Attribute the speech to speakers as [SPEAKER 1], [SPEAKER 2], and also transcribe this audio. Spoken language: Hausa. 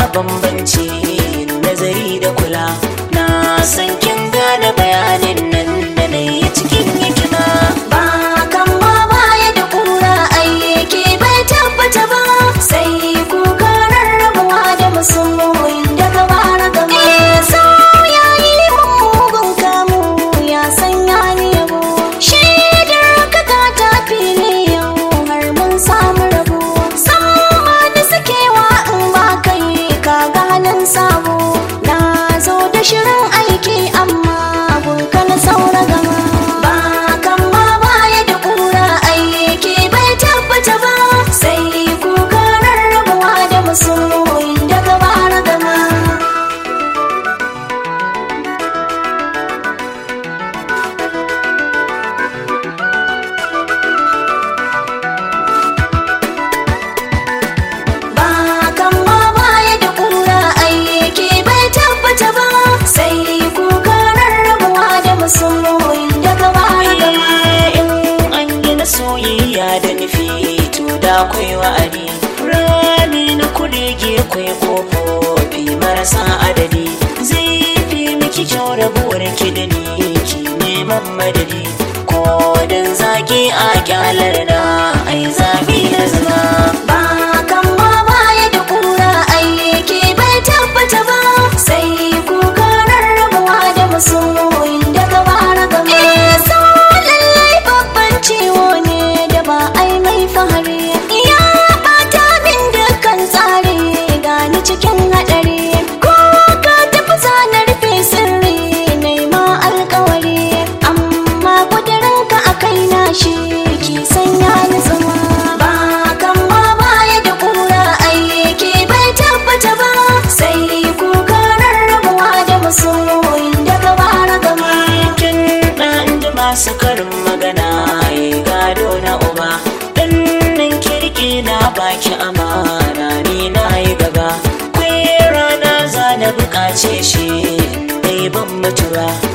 [SPEAKER 1] bambanci nazari da kula na san kin gane bayanin nan da na yi cikin hikima
[SPEAKER 2] ba kan ma baya da kura ayyake bai tabbata ba sai kuka rarrabuwa da masoyin daga bara gama so ya yi mugun kamu ya sanya ni yabo shaidar ka ta tafi ne yau har mun samu rabo sama da sakewa in ba kai ka ganin sabo na zo da shirin aiki amma gunka na saura gama ba kan ma baya da kura aiki bai tabbata ba sai kuka rarrabuwa da masoyin daga bara gama ba kan ma baya da kura ayyake bai tabbata ba sai kuka rarrabuwa da masoyin daga bara gama
[SPEAKER 1] in an gina soyayya da nufi to da akwai wa'adi rani na kurege kwai kofofi marasa adadi zai fi miki kyau rabuwar ki da ni ki neman madadi ko dan zaki a kyalar na ai zabi na zama
[SPEAKER 2] ba kan ma baya da kura ayyake bai tabbata ba sai kuka rarrabuwa da masoyin daga bara gama so lallai babban ciwo ne da ba ai mai fahari ya bata min dukkan tsari gani cikin hadari ko ka tafi zanar rufe sirri nema alkawari amma kudurinka a kai na shi ki sanya ni zama ba kan ma baya da kura ayyake bai tabbata ba sai kuka rarrabuwa da masoyin daga bara gama
[SPEAKER 1] kin ɗan da masu karin magana ai gado na uba dan nan kirki na baki amana ni na yi gaba kwai rana za na buƙace shi dai ban mutuwa